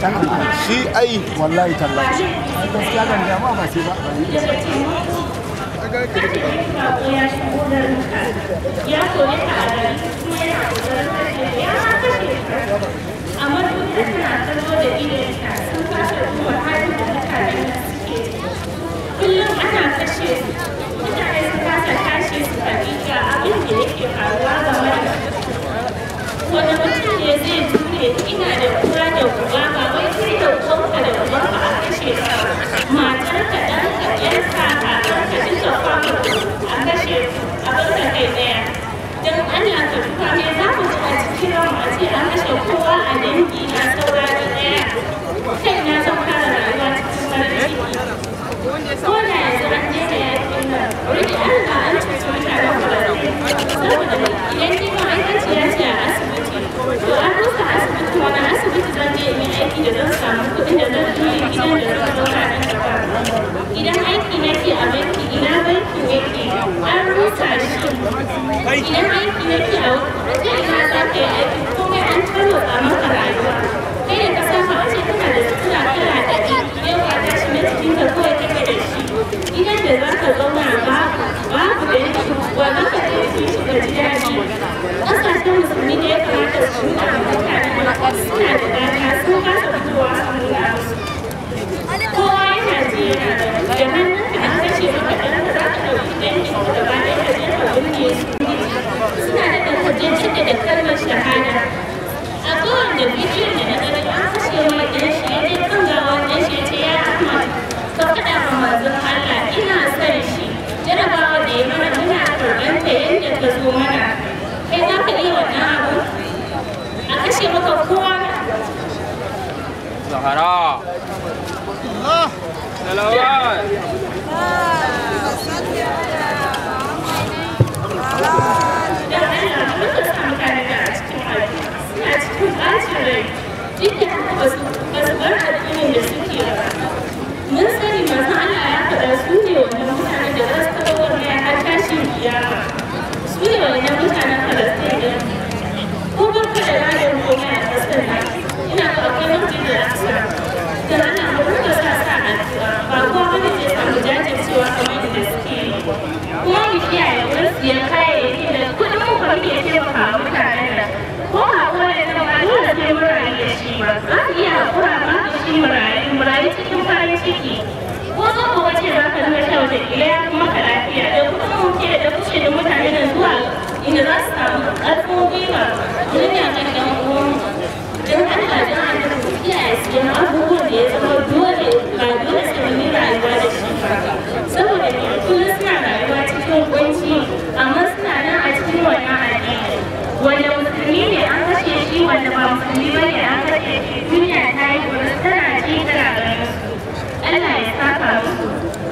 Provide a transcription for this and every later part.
shi ai wallahi tallahi gaskiya ban da ma ba sai ba ya kore ka a gari kuma yana kokarin kashe ka ya ma kashe ka amma duk da suna kallo da idonka sun kasa duba halin da mutane na suke kullum ana kashe su mutane su kasa tashi su faɗi ga abin da yake faruwa game da wani mutum ne zai jure ina da kura da uba ba wai kai da ubanka da ubanka a kashe ka matarka ɗanka ƴarka kakanka duka kwamma a kashe a barka kai ɗaya don Allah ka duka me za mu ji a cikin ran a ce an kashe kowa a dangi na saura da ɗaya kai na zan fara rayuwa cikin farin ciki ko da yanzu an daina yakin nan wani an ga an cuci mutanen falasɗin saboda idan ni ma'aikaciya ce a asibiti to an rusa asibiti wani asibiti zan je in yi aiki da zan samu kuɗin da zan juya gidan da zan zauna nan gaba idan aiki nake a banki ina bankin yake an rusa shi idan aiki nake a wata ina za ka yi aiki komai an tarwatsa maka rayuwa kai da ka saba a ce kana da sutura kala ɗari yau ka tashi na cikin ka kawai kake da shi gidan da za ka zauna babu babu da yake wa za ka je su shiga ji daɗi ƙasashen musulmi ne ya kamata su nuna mutane suna da dama sun kasa fitowa a nuna musu kowa yana ji yana da da hannun ka an kashe maka ɗan da za ka ɗauki dangi ko gaba ɗaya ka je ka binne su suna da ɗan kaje da kalmar shahada a kowane bidiyon da na gani an kashe mai ɗan shi ya je kan gawa ɗan shi ya ce ya Ahmad ka faɗa ma manzon Allah ina son shi jarabawa da ya mana muna karɓar ta yadda ta zo mana kai za ka iya wannan abu a kashe maka kowa Zahara. Salawat. don Allah muka sa mutane da a cikin addini suna cikin ɓacin rai duk da haka ba su ba su bar addinin da suke ba mun sani manzon Allah ya faɗa su ne wannan mutanen da za su taɓa wannan har tashin kiyama su ne wannan mutanen Falastin din ko ba ka da rayuwar komai a ƙasar nan ina ga akwai mutum da rasa da Allah mu rinka sa sa addu'a ba kowa bane zai samu jajircewa kamar yadda suke yi kuma mu kiyaye wurin siyan kayayyaki da kuɗin mu ba muke taimaka wa mutanen nan ko haƙura da nan ba dole sai mun rayu da shi ba za mu iya haƙura ba da shi mu rayu mu rayu cikin farin ciki ko zo ko wace za ka nuna sha wata kila ya fi maka lafiya da kuɗin mu ke da kushe da mutanen nan zuwa inda za su samu ƙarfin gwiwa wurin yaƙan ɗan uwanmu don Allah don Allah ku kiyaye siyan abubuwan da ya zama dole ba dole sai mun yi rayuwa da shi ba saboda ne kullum suna rayuwa cikin kunci amma suna nan a cikin wannan addini wanda musulmi ne an kashe shi wanda ba musulmi ba ne an kashe shi duniya ta yi gurin tana ci tana ganin su Allah ya saka musu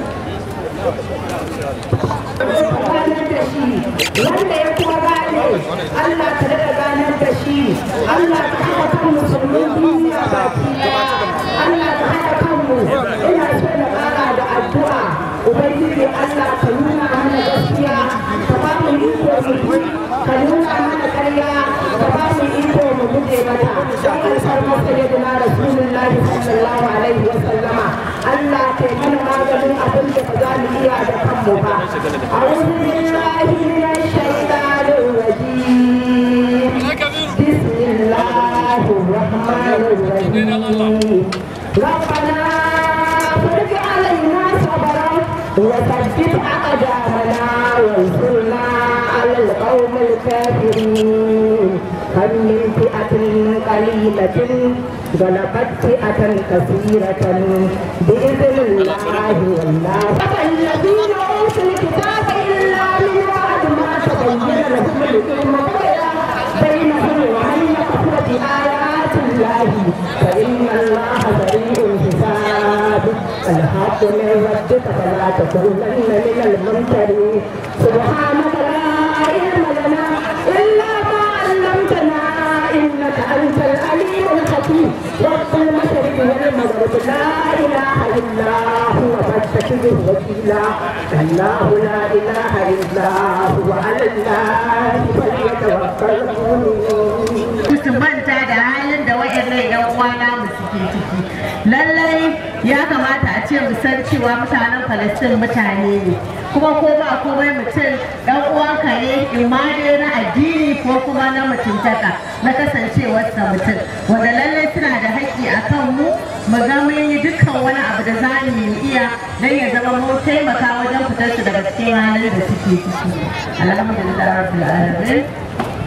wanda ya kuma gane Allah ka daga ganar da shi Allah ka haɗa kan musulmin duniya baki ɗaya Allah ka haɗa kanmu ina so na ƙara da addu'a ubangiji Allah ka nuna mana gaskiya ka ba mu iko mu bi ka nuna mana ƙarya ka ba mu iko mu guje mata don alfarma sayyidina rasulullahi sallallahu alaihi wa sallama Allah ka yi mana maganin abin da ba za mu iya da kanmu ba أعوذ بالله من الشيطان الرجيم بسم الله الرحمن الرحيم ربنا فرج علينا صبرا وثبت أقدامنا وانصرنا على القوم الكافرين كم من فئة قليلة غلبت فئة كثيرة بإذن الله والله الذين أوتوا الكتاب إلا من بعد ما تبين لهم العلم بينهم ومن يكفر بآيات الله فإن الله سريع الحساب الحق من ربك فلا تكونن من الممترين سبحانك لا علم لنا إلا ما علمتنا إنك أنت العليم الحكيم رب المشرق والمغرب لا إله إلا هو فاتخذه وكيلا الله لا إله إلا هو على الله فليتوكل المؤمنون su manta da halin da waɗannan 'yan uwana mu suke ciki ciki lallai ya kamata a ce mu san cewa mutanen Falastin mutane ne kuma ko ba komai mutum dan uwanka ne imani na addini ko kuma na mutuntaka na kasancewarsa mutum wanda lallai suna da haƙƙi a kan mu mu ga mun yi dukkan wani abu da za mu iya don ya zama mu taimaka wajen fitar su daga cikin halin da suke ciki alhamdulillah rabbil alamin